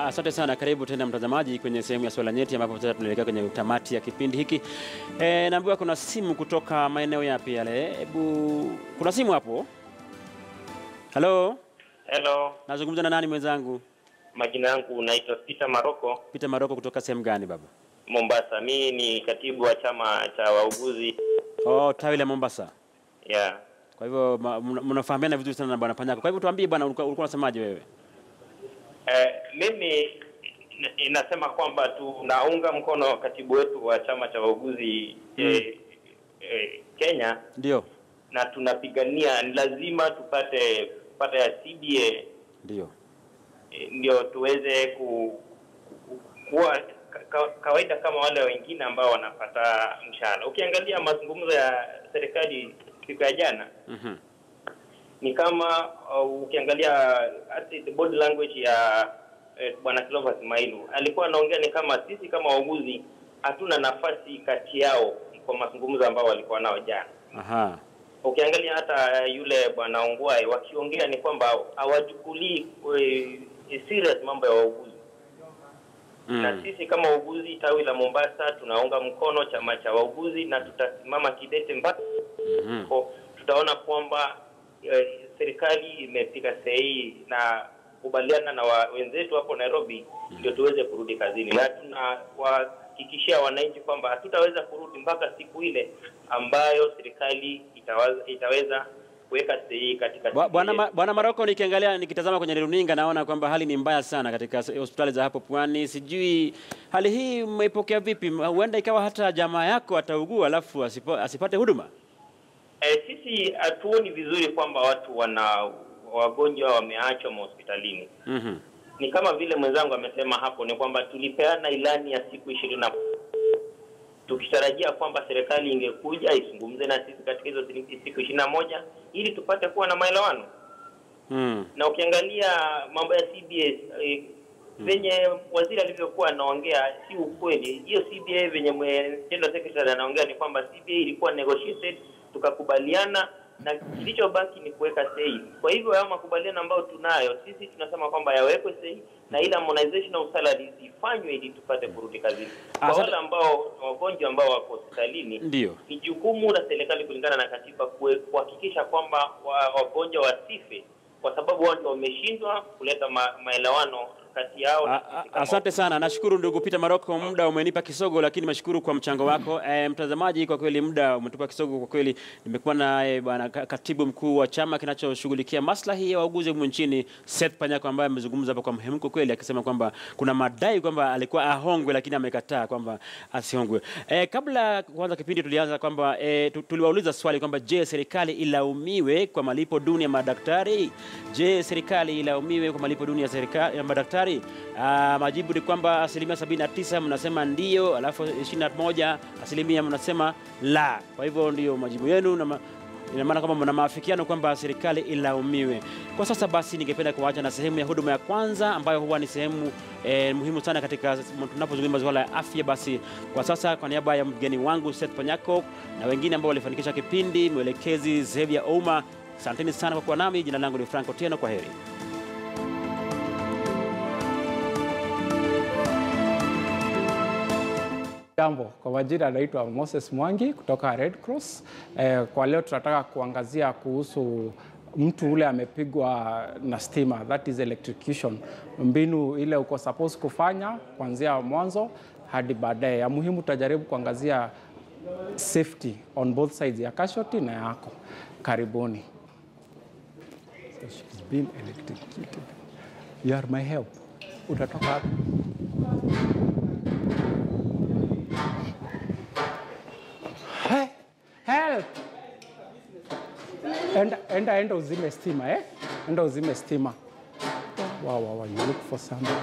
Asante sana, karibu tena mtazamaji kwenye sehemu ya swala nyeti, ambapo sasa tunaelekea kwenye tamati ya kipindi hiki. E, naambiwa kuna simu kutoka maeneo yapi yale? Hebu, kuna simu hapo? Halo, Hello, nazungumza na nani mwenzangu? majina yangu naitwa Peter Maroko, Peter Maroko kutoka sehemu gani baba? Mombasa. Mimi ni katibu wa chama cha wauguzi Oh, tawi la Mombasa. yeah. Kwa hivyo ma- mna- mnafahamiana vizuri sana na bwana Panyako. Kwa hivyo tuambie bwana, ulikuwa ulikuwa unasemaje wewe? Eh, mimi n- inasema kwamba tunaunga mkono katibu wetu wa chama cha wauguzi eh, eh, Kenya Ndio, na tunapigania ni lazima tupate tupate ya CBA ndio. eh, ndio tuweze ku, ku, kuwa ka, ka, kawaida kama wale wengine ambao wanapata mshahara. Ukiangalia mazungumzo ya serikali siku ya jana Mhm. ni kama uh, ukiangalia hata the body language ya eh, bwana Clovis Mailu alikuwa anaongea ni kama sisi kama wauguzi hatuna nafasi kati yao kwa mazungumzo ambao walikuwa nao jana. Aha. Ukiangalia hata yule bwana Ongwae wakiongea ni kwamba hawachukulii eh, serious mambo ya wauguzi na Mm. sisi kama wauguzi tawi la Mombasa tunaunga mkono chama cha wauguzi na tutasimama kidete mpaka Mhm. ko tutaona kwamba eh, serikali imepiga sahihi na kubaliana na wa, wenzetu hapo Nairobi ndio tuweze kurudi kazini, na tunawahakikishia wananchi kwamba hatutaweza kurudi mpaka siku ile ambayo serikali itaweza, itaweza kuweka sahihi katika Bwa- Bwana siku ile. Ma- Bwana Maroko, nikiangalia nikitazama kwenye runinga naona kwamba hali ni mbaya sana katika s- hospitali za hapo Pwani. Sijui hali hii mmeipokea vipi? Huenda ikawa hata jamaa yako ataugua alafu asipo, asipate huduma. Eh, sisi hatuoni vizuri kwamba watu wana wagonjwa wameachwa mahospitalini. Mhm. Ni kama vile mwenzangu amesema hapo, ni kwamba tulipeana ilani ya siku ishirini na tukitarajia kwamba serikali ingekuja izungumze na sisi katika hizo siku ishirini na moja ili tupate kuwa na maelewano. Mm. Na ukiangalia mambo ya CBA eh, venye waziri alivyokuwa anaongea si ukweli. Hiyo CBA venye mwe- general secretary anaongea ni kwamba CBA ilikuwa negotiated, tukakubaliana na kilichobaki ni kuweka sahihi. Kwa hivyo hayo makubaliano ambayo tunayo sisi tunasema kwamba yawekwe sahihi na ile harmonization of salaries ifanywe ili tupate kurudi kazini. Kwa Asante. wale ambao wagonjwa ambao wako hospitalini Ndio. ni jukumu la serikali kulingana na katiba kue- kuhakikisha kwamba wa- wagonjwa wasife kwa sababu wao ndio wameshindwa kuleta ma, maelewano kati yao. na A- sisi a- kama Asante sana, nashukuru ndugu Peter Maroko, muda umenipa kisogo, lakini nashukuru kwa mchango wako. E, mtazamaji, kwa kweli muda umetupa kisogo kwa kweli. Nimekuwa naye bwana ka- katibu mkuu wa chama kinachoshughulikia maslahi ya wauguzi humu nchini Seth Panyako, ambaye amezungumza hapa kwa mhemko kweli, akisema kwamba kuna madai kwamba alikuwa ahongwe, lakini amekataa kwamba asihongwe. E, kabla ya kuanza kipindi tulianza kwamba e, tu- tuliwauliza swali kwamba je, serikali ilaumiwe kwa malipo duni ya madaktari? Je, serikali ilaumiwe kwa malipo duni ya serikali ya madaktari? Ah, majibu ni kwamba asilimia 79 mnasema ndio, alafu 21 asilimia mnasema la. Kwa hivyo ndio majibu yenu na ma ina maana kwamba mna maafikiano kwamba serikali ilaumiwe. Kwa sasa basi, ningependa kuacha na sehemu ya huduma ya kwanza ambayo huwa ni sehemu eh, muhimu sana katika tunapozungumza masuala ya afya. Basi kwa sasa, kwa niaba ya mgeni wangu Seth Panyako na wengine ambao walifanikisha kipindi, mwelekezi Xavier Ouma, asanteni sana kwa kuwa nami. Jina langu ni Franco Tieno, kwa heri. Jambo, kwa majina anaitwa Moses Mwangi kutoka Red Cross. Eh, kwa leo tunataka kuangazia kuhusu mtu ule amepigwa na stima, that is electrocution, mbinu ile uko supposed kufanya kuanzia mwanzo hadi baadaye. Ya muhimu tutajaribu kuangazia safety on both sides ya casualty na yako. Karibuni. So she's been electrocuted. You are my help. Utatoka wapi? Hey, help! Enda, enda, enda uzime stima eh? Enda uzime stima. Wow, wow, wow, you look for something.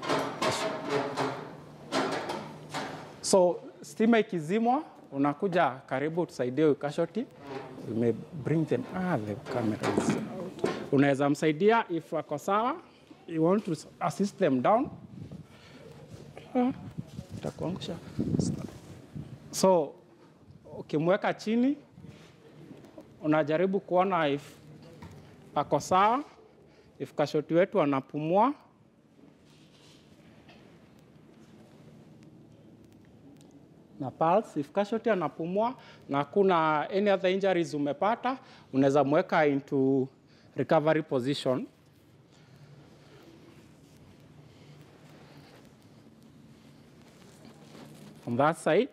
So stima ikizimwa, unakuja karibu tusaidie huyu casualty. We may bring them. Ah, the camera is out. Unaweza msaidia if wako sawa. You want to assist them down. Ah, itakuangusha. So ukimweka chini unajaribu kuona if ako sawa, if kashoti wetu anapumua na pulse. If casualty anapumua na kuna any other injuries umepata, unaweza mweka into recovery position. On that side.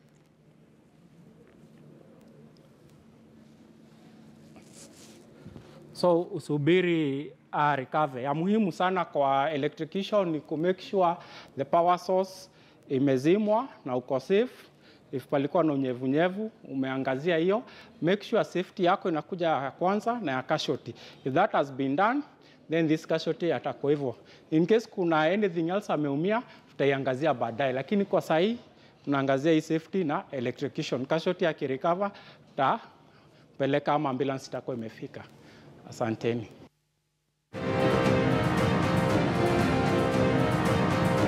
So usubiri uh, recover. Ya muhimu sana kwa electrocution ni ku make sure the power source imezimwa na uko safe. If palikuwa na unyevunyevu umeangazia hiyo, make sure safety yako inakuja ya kwanza na ya casualty. If that has been done, then this casualty atakuwa hivyo. In case kuna anything else ameumia, tutaiangazia baadaye, lakini kwa sahii tunaangazia hii safety na electrocution. Casualty akirecover, tutapeleka ama ambulance itakuwa imefika. Asanteni.